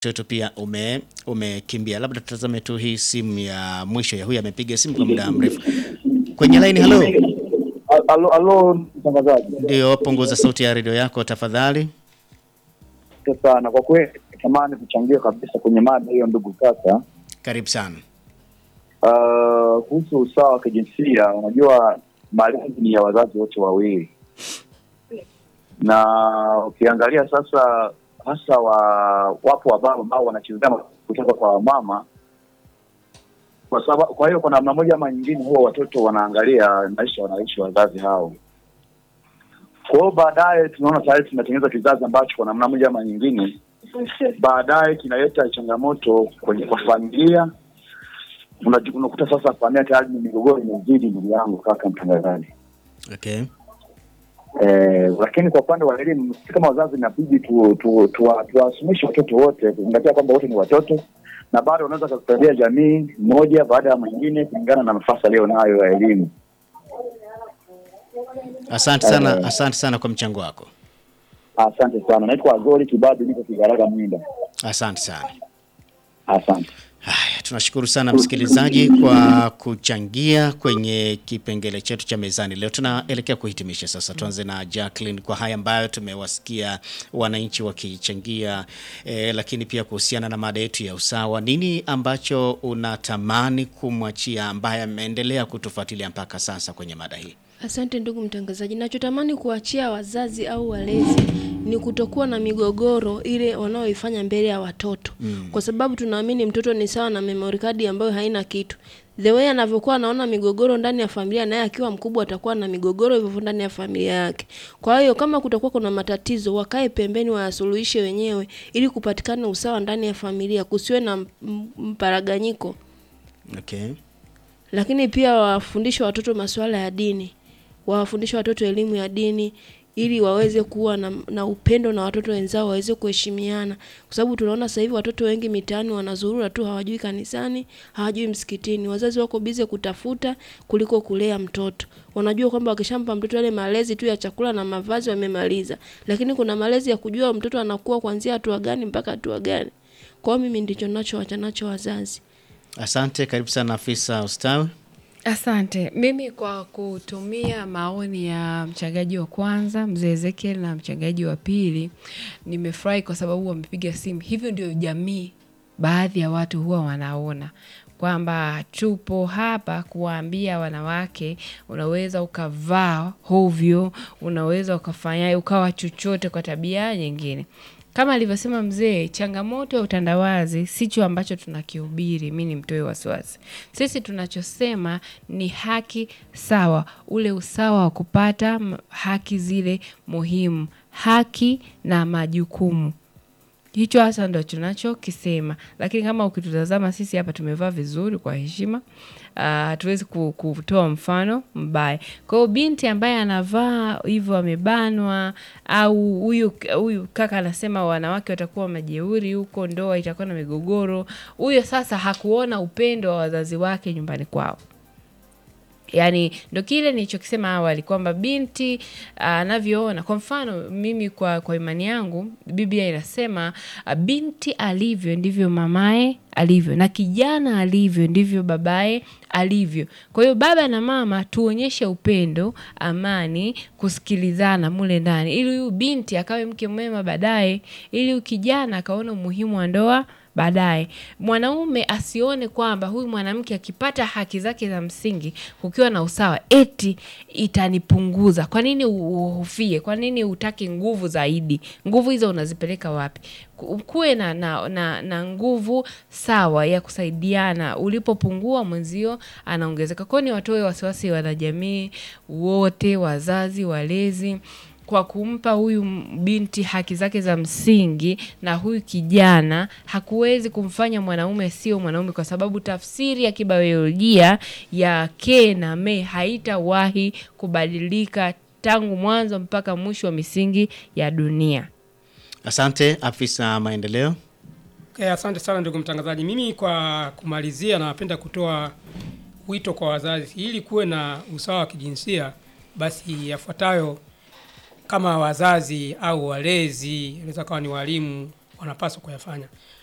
wetu pia ume umekimbia. Labda tutazame tu hii simu ya mwisho ya huyu amepiga simu kwa muda mrefu kwenye line. Halo, Alo, alo mtangazaji. ndio, punguza sauti ya redio yako tafadhali. Asante sana kwa kweli, natamani kuchangia kabisa kwenye mada hiyo, ndugu kaka. Karibu sana. Uh, kuhusu usawa wa kijinsia, unajua malezi ni ya wazazi wote wawili, na ukiangalia sasa, hasa wa wapo wababa ambao wanachezea kutoka kwa mama kwa sababu, kwa hiyo kwa namna moja ama nyingine, huwa watoto wanaangalia maisha wanaishi wazazi hao. Kwa hiyo baadaye tunaona tayari tunatengeneza kizazi ambacho kwa namna moja ama nyingine baadaye kinaleta changamoto kwenye kwa familia. Unaji- Unakuta sasa familia tayari ni migogoro imezidi, ndugu yangu kaka mtangazaji. Okay. Eh, lakini kwa upande wa elimu sisi kama wazazi inabidi tu, tu, tuwa- tuwasumishe watoto wote kuzingatia kwamba wote ni watoto na bado wanaweza kusaidia jamii moja baada ya mwingine kulingana na nafasi aliyo nayo ya elimu. Asante sana, asante sana kwa mchango wako. Asante sana. Naitwa Azori Kibabi, niko Kigaraga Mwinda. Asante sana. Asante. Haya, tunashukuru sana msikilizaji kwa kuchangia kwenye kipengele chetu cha mezani leo. Tunaelekea kuhitimisha sasa. Tuanze na Jacqueline kwa haya ambayo tumewasikia wananchi wakichangia, eh, lakini pia kuhusiana na mada yetu ya usawa. Nini ambacho unatamani kumwachia ambaye ameendelea kutufuatilia mpaka sasa kwenye mada hii? Asante ndugu mtangazaji. Nachotamani kuachia wazazi au walezi ni kutokuwa na migogoro ile wanaoifanya mbele ya watoto mm. Kwa sababu tunaamini mtoto ni sawa na memory card ambayo haina kitu. The way anavyokuwa anaona migogoro ndani ya familia, naye akiwa mkubwa atakuwa na migogoro hivyo hivyo ndani ya familia yake. Kwa hiyo kama kutakuwa kuna matatizo, wakae pembeni, wayasuluhishe wenyewe ili kupatikana usawa ndani ya familia, kusiwe na m- m- mparaganyiko Okay. lakini pia wawafundishe watoto masuala ya dini, wawafundishe watoto elimu ya dini ili waweze kuwa na, na upendo na watoto wenzao, waweze kuheshimiana, kwa sababu tunaona sasa hivi watoto wengi mitaani wanazurura tu, hawajui kanisani, hawajui msikitini. Wazazi wako bize kutafuta kuliko kulea mtoto. Wanajua kwamba wakishampa mtoto yale malezi tu ya chakula na mavazi wamemaliza, lakini kuna malezi ya kujua mtoto anakuwa kuanzia hatua gani mpaka hatua gani. Kwa hiyo mimi ndicho nachowacha nacho wazazi. Asante, karibu sana afisa ustawi. Asante. Mimi kwa kutumia maoni ya mchangaji wa kwanza mzee Ezekiel na mchangaji wa pili, nimefurahi kwa sababu wamepiga simu. Hivyo ndio jamii, baadhi ya watu huwa wanaona kwamba tupo hapa kuwaambia wanawake, unaweza ukavaa hovyo, unaweza ukafanya ukawa chochote kwa tabia nyingine kama alivyosema mzee, changamoto ya utandawazi sicho ambacho tunakihubiri. Mi ni mtoe wasiwasi. Sisi tunachosema ni haki sawa, ule usawa wa kupata m- haki zile muhimu, haki na majukumu hicho hasa ndo tunachokisema, lakini kama ukitutazama sisi hapa tumevaa vizuri kwa heshima, ah, hatuwezi ku- kutoa mfano mbaya. Kwa hiyo binti ambaye anavaa hivyo amebanwa, au huyu huyu kaka anasema wanawake watakuwa majeuri huko, ndoa itakuwa na migogoro, huyo sasa hakuona upendo wa wazazi wake nyumbani kwao. Yaani ndo kile nilichokisema awali kwamba binti ah, anavyoona. Kwa mfano mimi, kwa, kwa imani yangu Biblia inasema ah, binti alivyo ndivyo mamaye alivyo, na kijana alivyo ndivyo babaye alivyo. Kwa hiyo baba na mama tuonyeshe upendo, amani, kusikilizana mule ndani, ili huyu binti akawe mke mwema baadaye, ili huyu kijana akaona umuhimu wa ndoa baadaye. Mwanaume asione kwamba huyu mwanamke akipata haki zake za msingi kukiwa na usawa, eti itanipunguza. Kwa nini uhofie? Kwa nini utaki nguvu zaidi? Nguvu hizo unazipeleka wapi? Ku- Kuwe na, na, na, na nguvu sawa ya kusaidiana. Ulipopungua mwenzio anaongezeka. Kwa hiyo ni watoe wasiwasi wanajamii wote, wazazi, walezi kwa kumpa huyu m- binti haki zake za msingi na huyu kijana hakuwezi kumfanya mwanaume sio mwanaume, kwa sababu tafsiri ya kibiolojia ya ke na me haitawahi kubadilika tangu mwanzo mpaka mwisho wa misingi ya dunia. Asante afisa maendeleo. Okay, asante sana ndugu mtangazaji. Mimi kwa kumalizia, napenda kutoa wito kwa wazazi ili kuwe na usawa wa kijinsia, basi yafuatayo kama wazazi au walezi, inaweza kawa ni walimu, wanapaswa kuyafanya.